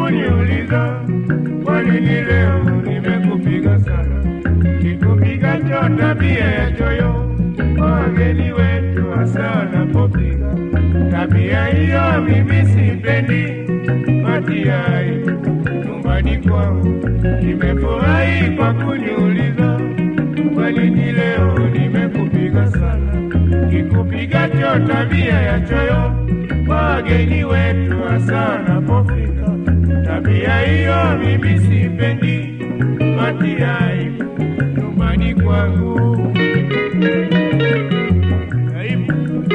kuniuliza kwa nini leo nimekupiga sana. Kikupiga cho tabia ya choyo kwa wageni wetu hasa wanapofika. Tabia hiyo mimi sipendi, matia aibu nyumbani kwangu. Nimefurahi kwa kuniuliza kwa nini leo nimekupiga sana. Kikupiga cho tabia ya choyo kwa wageni wetu hasa wanapofika. Tabia hiyo mimi sipendi, matia aibu nyumbani kwangu. Aibu.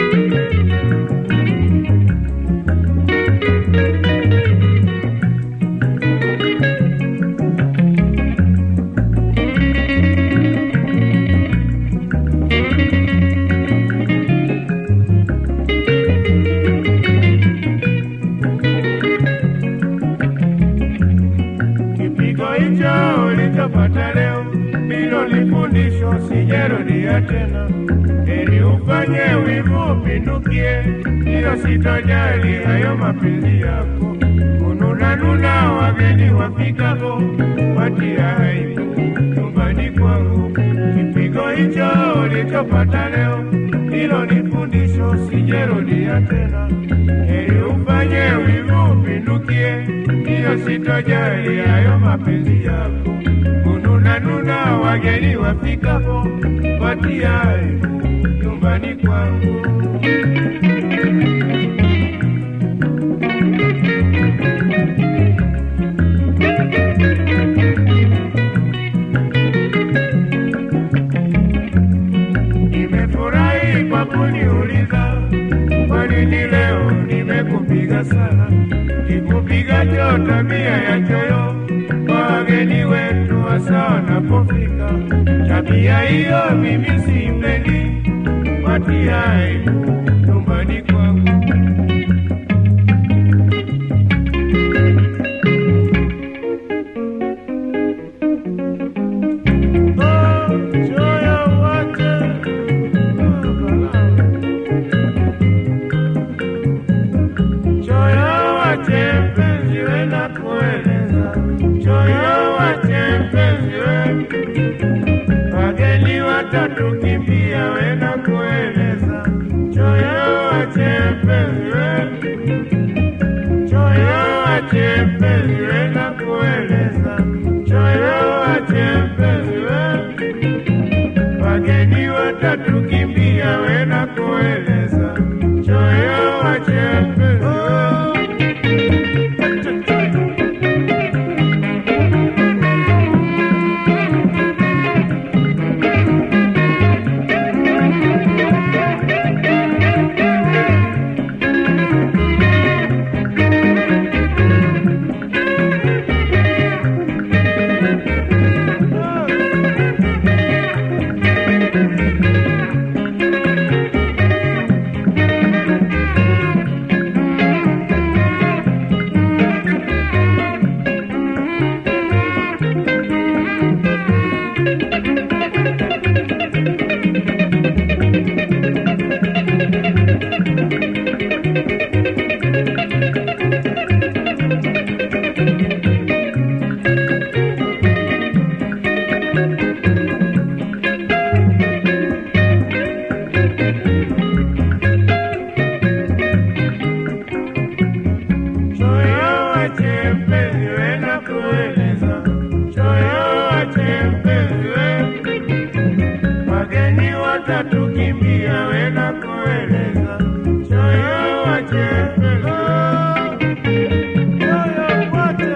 Kipigo hicho ulichopata leo ndilo lifundisho, sijarudia tena. Heri ufanye wivu upindukie, hilo sitojali hayo mapenzi yako. Kununanuna wageni wafikapo, watia aibu nyumbani kwangu. Kipigo hicho ulichopata leo ndilo lifundisho, sijarudia tena. Heri ufanye wivu upindukie, hiyo sitojali hayo mapenzi yako. Kununanuna wageni wafikapo, watia aibu nyumbani kwangu. Nimefurahi kwa kuniuliza kwa nini leo nimekupiga sana. Kikupiga cho tabia ya choyo kwa wageni wetu hasa wanapofika. Tabia hiyo mimi sipendi, watia aibu nyumbani kwangu. Oh, choyo wache. Oh, balaa. Choyo wache mpenzi we na kueleza, choyo wache mpenzi we, wageni watatukimbia we na kueleza, choyo wache mpenzi we, choyo wache mpenzi we na kueleza, choyo wache mpenzi we, wageni watatukimbia we na kueleza, choyo wache mpenzi we. Choyo wache mpenzi we na kueleza, choyo wache mpenzi we, wageni watatukimbia we na kueleza, choyo wache mpenzi we, choyo wache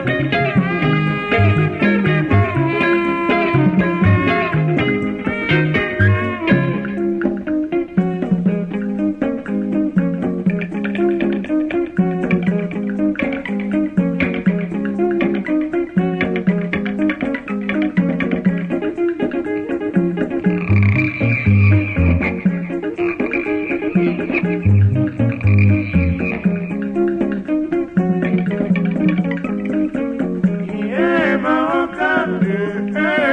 Yeah, my